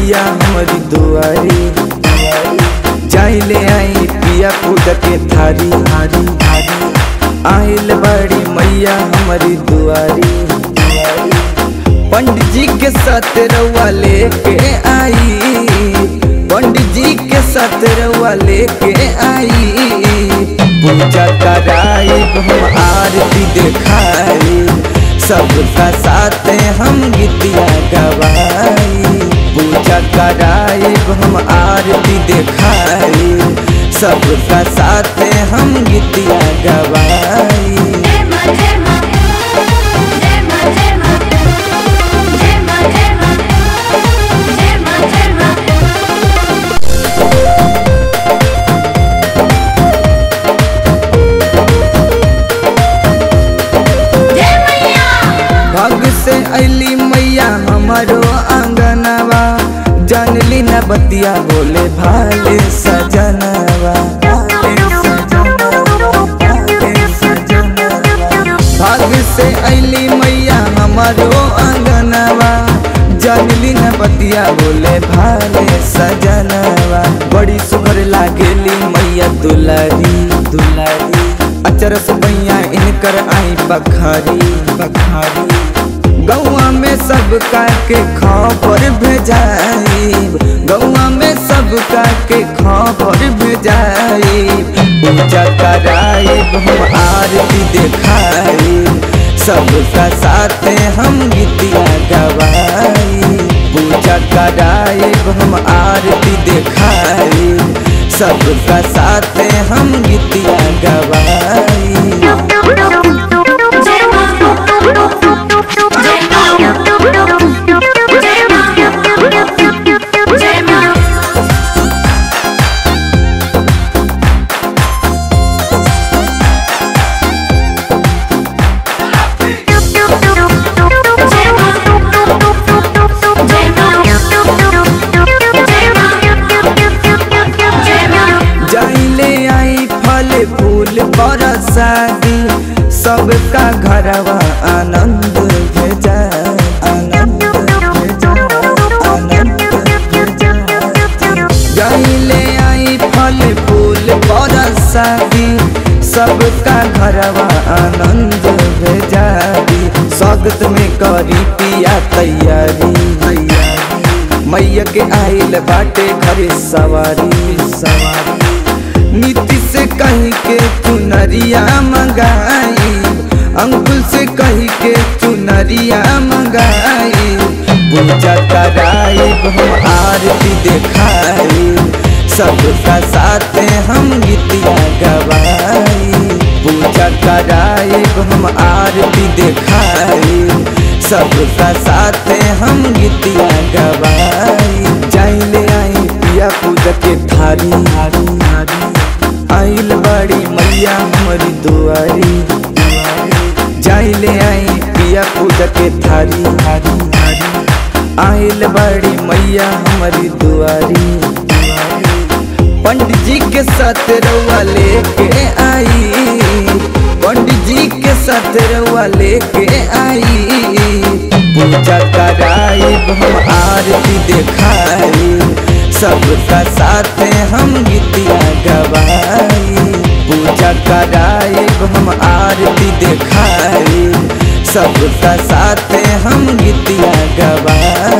मैया हमारी दुआरी जाइले आई पिया पूजा के थारी हारी हारी आइल बड़ी मैया हमारी दुआरी पंडित जी के साथ रउआ लेके आई पंडित जी के साथ रउआ लेके आई पूजा कराई हम आरती दिखाई सबका साथ हम गीतिया गवाई पूजा कराई हम आरती दिखाई सबका साथ हम गीतिया गवाई जय मां जय मां जय मां जय मां जय मां जय मां जय मां जय मां जय मैया भग से अली मैया हमारो आंगनवा जानली न बतिया बोले भाले सजनवा भाग से अली मैया हमारो आंगनवा जानली न बतिया बोले भाले सजनवा बड़ी सुगर लागेली मैया दुलारी दुलारी अचरस मैया इनकर आई बखारी बखारी गौआ में सब के खबर भेजाई गौआ में सब के खबर भेजाई पूजा कराई हम आरती दिखाई सबका साथ हम गीतिया गवाई पूजा कराई हम आरती दिखाई सबका साथ हम गीतिया गवाई जय मां जय मां जय मां जय मां जय मां जय मां जाइले आई फल फूल बरसाती सबका घरवा आनंद भेजा आनंद भेजा आनंद भेजा जाइले आई फल फूल बरसाती सबका घरवा आनंद भेजा दी स्वागत में करी पिया तैयारी तैयारी मैया के आइल बाटे घरे सवारी सवारी नीति से कही के चुनरिया मंगाई अंकुल से कही के चुनरिया मंगाई पूजा कराई हम आरती दिखाई सबका साथ हम गीतिया गवाई पूजा कराई हम आरती दिखाई सबका साथ हम गीतिया गवाई जाइले आई पिया पूजा के थारी हारी हारी आइल बड़ी मैया हमारी दुआरी जाइले आई पिया पूजा के थारी हारी हारी आइल बड़ी मैया हमारी दुआरी पंडित जी के साथ रउआ लेके आई पंडित जी के साथ रउआ लेके आई पूजा कराई हम आरती दिखाई सबका साथ हम गीतिया गवाई पूजा कराई हम आरती दिखाई सबका साथ हम गीतिया गवाई